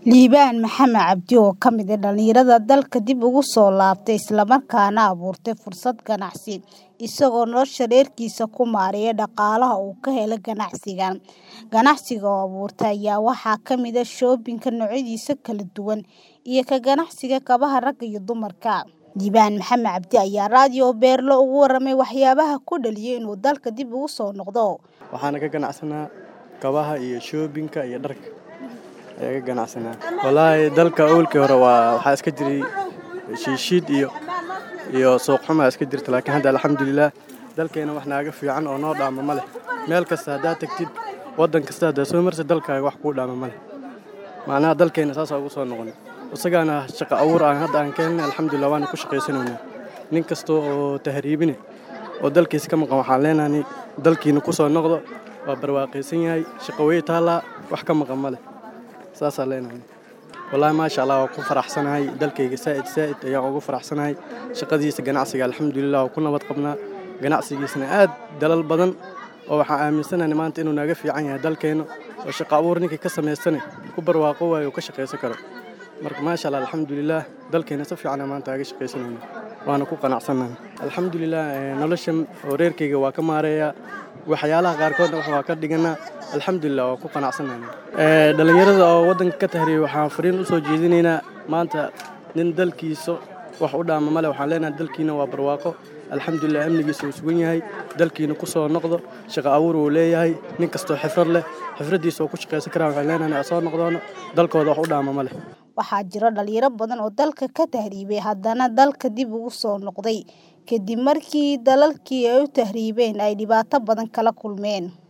Liibaan Maxamed Cabdi oo ka mid ah dhalinyarada dalka dib ugu soo laabtay isla markaana abuurtay fursad ganacsi isagoo nolosha reerkiisa ku maareeya dhaqaalaha uu ka helo ganacsigan. Ganacsiga uu abuurtay ayaa waxaa ka mid ah shoobinka noocyadiisa kala duwan iyo ka ganacsiga kabaha ragga iyo dumarka. Liibaan Maxamed Cabdi ayaa raadiyo Beerlo uga warramay waxyaabaha ku dhaliyay inuu dalka dib ugu soo noqdo. Waxaana ka ganacsanaa kabaha iyo shoobinka iyo dharka ayaa ka ganacsanaa. Wallaahi dalka awalkii hore waa waxaa iska jiray shiishiid iyo iyo suuq xumaa iska jirta laakiin hadda alxamdulillaah dalkeena wax naaga fiican oo noo dhaama ma leh. Meel kasta haddaad tagtid waddan kasta haddaad soo marsid dalkaaga wax kuu dhaama ma leh. Macnaha dalkeena saas ugu soo noqonay. Isagaana shaqo abuur aan hadda aan ka helnay alxamdulillaah waana ku shaqaysanaynaa. Nin kasta oo tahriibine oo dalkiisa ka maqan waxaan leenahay dalkiina ku soo noqdo waa barwaaqaysan yahay shaqo way taallaa wax ka maqan ma leh. Saasaan leenahay. Wallaahi maasha Allah waan ku faraxsanahay dalkayga saa'id saa'id ayaan ugu faraxsanahay. Shaqadiisa ganacsiga alxamdulillaah waan ku nabad qabnaa. Ganacsigiisana aad dalal badan oo waxaan aaminsanahay maanta inuu naga fiican yahay dalkeena oo shaqo abuur ninkii ka samaystane ku barwaaqo waayo ka shaqaysan karo. Marka maasha Allah alxamdulillaah dalkeena si fiican maanta aga shaqaysanayna waana ku qanacsanahay. Alxamdulillaah nolosha oo reerkayga waa ka maareeyaa waxyaalaha qaarkoodna wax waa ka dhiganaa alxamdulillaah waan ku qanacsanahay. Dhalinyarada oo waddanka ka tahriibay waxaan fariin u soo jeedinaynaa maanta nin dalkiisa wax u dhaama ma leh waxaan leenahay dalkiina waa barwaaqo alxamdulillaah amnigiisa wuu sugan yahay dalkiina ku soo noqdo shaqo abuur uu leeyahay nin kastoo xirfad leh xirfadiisa oo ku shaqaysan karaa waxaan leenahay soo noqdoono dalkooda wax u dhaama ma leh. Waxaa jira dhalinyaro badan oo dalka ka tahriibay haddana dalka dib ugu soo noqday kadib markii dalalkii ay u tahriibeen ay dhibaato badan kala kulmeen.